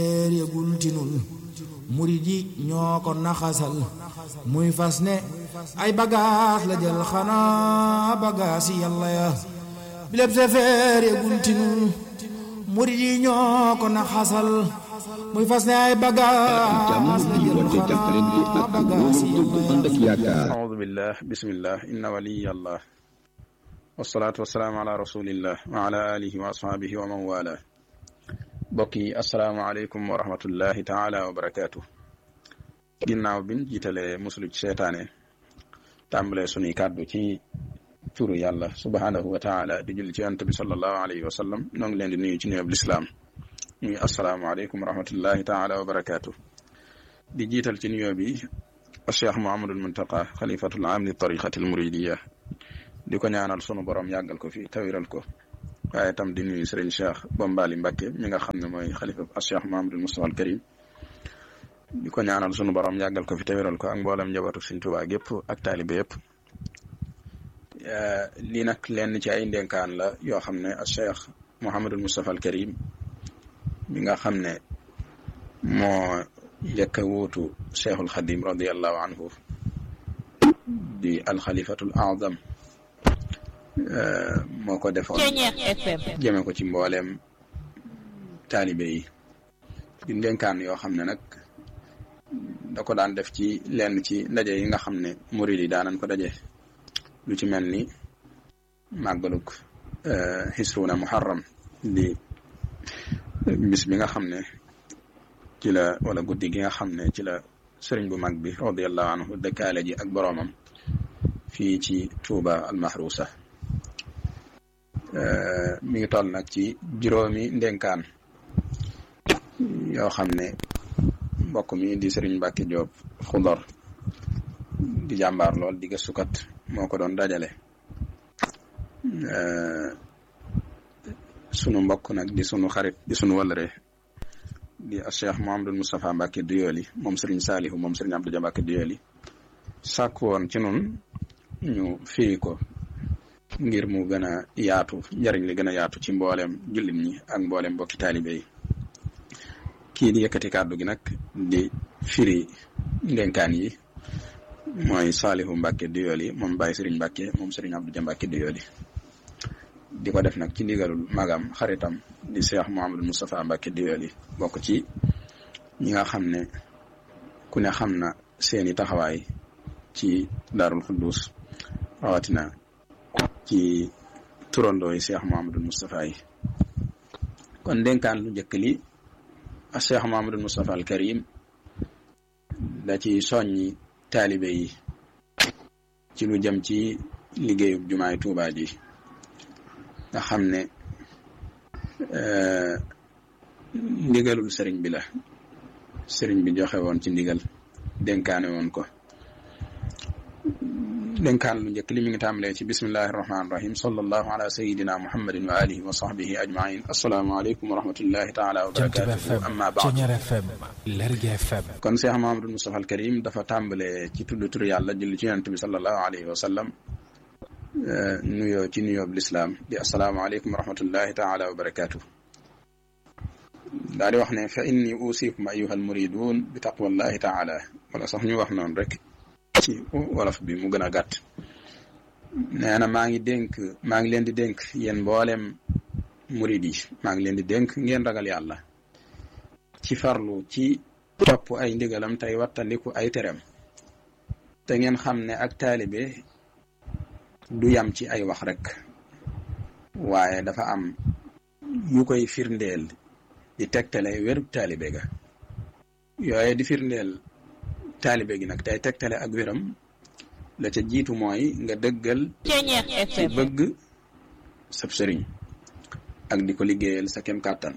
yëgul ci nun murid yi ñoo ko naxasal muy fas ne ay bagaas la jël xanaa bagaas yi yàlla ya bileb sefeer yëgul ci nun murid yi ñoo ko naxasal muy fas ne ay bagaas la jël xanaa bagaas yi yàlla ya أعوذ بالله بسم الله إن ولي الله والصلاة والسلام على رسول الله وعلى آله وأصحابه ومن والاه bokki asalaamaaleykum wa rahmatullahi taala wa barakaatu ginnaaw bin jiitalee muslu ci seetaane tàmbalee sunuy kàddu ci turu yàlla subhaanahu wa taala di julli ci yonent bi sallallahu alayhi wa sallam noo ngi leen di nuyu ci nuyoob lislaam muy asalaamaaleykum wa rahmatullahi taala wa barakaatu di jiital ci nuyoo bi cheikh Muhammadul Muntaqa xalifatul aam li tariqatil muridiya di ko ñaanal sunu borom yàggal ko fi tawiral ko waaye tam di nuyu sëriñ Cheikh Bombali Mbacke mi nga xam ne mooy xalifa as Cheikh Mahamadul Mustafa al Karim di ko ñaanal sunu borom yàggal ko fi teweral ko ak mboolem njabootu Sëriñ Tuubaa gépp ak taalibe yëpp lii nag lenn ci ay ndénkaan la yoo xam ne as Cheikh Mahamadul Mustafa al Karim mi nga xam ne moo njëkk a wuutu Cheikhul Xadim radiallahu anhu di alxalifatul azam moo ko defoon jëme ko ci mbooleem taalibe yi di ndénkaan yoo xam ne nag da ko daan def ci lenn ci ndaje yi nga xam ne murid yi daanan ko daje lu ci mel ni màggaluk xisruuna muharram di bis bi nga xam ne ci la wala guddi gi nga xam ne ci la sëriñ bu mag bi radiallahu anhu dëkkaale ji ak boroomam fii ci Tuuba almahrusa mi ngi toll nag ci juróomi ndénkaan yoo xam ne mbokk mi di Sëriñ Mbàkke Joob Xudor di jàmbaar lool di gëstukat moo ko doon dajale sunu mbokk nag di sunu xarit di sunu wëllëre di Cheikh Mouhamadou Moustapha Mbàkke Duyooli moom Sëriñ Saalihu moom Sëriñ Abdou Dia Mbàkke Duyooli sàkk woon ci nun ñu firi ko ngir mu gën a yaatu njariñ li gën a yaatu ci mboolem jullit ñi ak mboolem mbokki taalibe yi kii di yëkkati kàddu gi nag di firi ndénkaan yi mooy Saalihu Mbàkke Duyooli moom Baye Sëriñ Mbàkke moom Sëriñ Abdou Dia Mbàkke Duyooli di ko def nag ci ndigalul magam xaritam di Cheikh Mouhamadou Moustapha Mbàkke Duyooli bokk ci ñi nga xam ne ku ne xam na seeni taxawaay ci Daarul Xuddus rawatina ci turandoo yi Cheikh Mouhamadul Moustapha yi kon dénkaan lu njëkk li ak Cheikh Mouhamadul Moustapha al Karim da ci soññi taalibe yi ci lu jëm ci liggéeyub jumaay Tuubaa ji nga xam ne ndigalul sëriñ bi la sëriñ bi joxe woon ci ndigal dénkaane woon ko dénkaan lu njëkk li mi ngi tàmbalee ci bismillahi irrahmani irahim sallallahu ala sayidina muhammadin wa alihi wa sahbihi ajmain assalaamu aleykum wa rahmatullahi taala wa barakatuhu amma baad kon Cheikh Mahamadou Moustapha al Karim dafa tàmbalee ci tudd tur yàlla julli ci yonent bi sallallahu alayhi wa sallam nuyoo ci nuyoo bi lislaam di assalaamu aleykum wa rahmatullahi taala wa barakatuh daal di wax ne fa inni usikum ayuha almuridun bi taqwallahi taala wala sax ñu wax noonu rek ci wolof bi mu gën a gàtt nee na maa ngi dénk maa ngi leen di dénk yéen mboolem murid yi maa ngi leen di dénk ngeen ragal yàlla ci farlu ci topp ay ndigalam tey wattandiku ay terem te ngeen xam ne ak taalibe du yam ci ay wax rek waaye dafa am yu koy firndeel di tegtale wérub taalibe ga yooye di firndeel taalibe gi nag tey tegtale ak wéram la ca jiitu mooy nga dëggal ci bëgg sab sëriñ ak di ko liggéeyal sa kem kàttan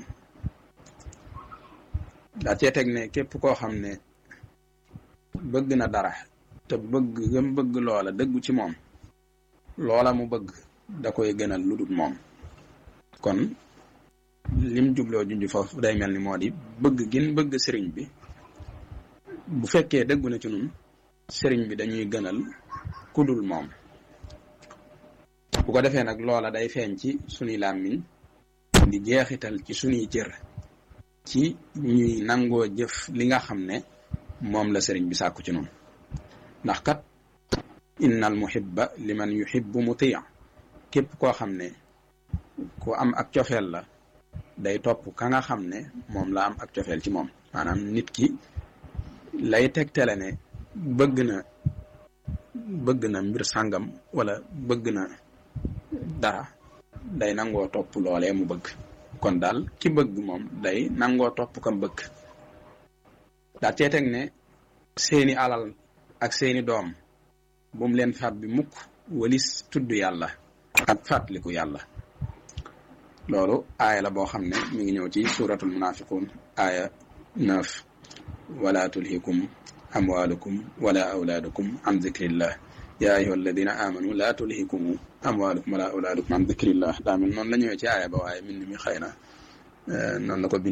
daa cee teg ne képp koo xam ne bëgg na dara te bëgg gëm bëgg loola dëggu ci moom loola mu bëgg da koy gënal lu dul moom kon lim jubloo junj foofu day mel ni moo di bëgg gin bëgg sëriñ bi bu fekkee dëggu na ci nun sëriñ bi dañuy gënal kudul moom bu ko defee nag loola day feeñ ci sunuy làmmiñ di jeexital ci sunuy cër ci ñuy nangoo jëf li nga xam ne moom la sëriñ bi sàkku ci noonu ndax kat innal muhibba liman yuhibbu mutia képp koo xam ne ku am ak cofeel la day topp ka nga xam ne moom la am ak cofeel ci moom maanaam nit ki lay tegtale ne bëgg na bëgg na mbir sàngam wala bëgg na dara day nangoo topp loolee mu bëgg kon daal ki bëgg moom day nangoo topp kam bëgg daa cee teg ne seeni alal ak seeni doom bu mu leen fab bi mukk walis tudd yàlla ak fàttaliku yàlla loolu aaya la boo xam ne mi ngi ñëw ci suratul munafiqun aaya neuf wala tulhikum amwalukum wala awlaadukum an zikrillah ya ayuha alladina amanu la tulhikum amwalukum wala awlaadukum an zikrillah daa mel noonu la ñëwee ci aaya ba waaye min mi xëy na noonu la ko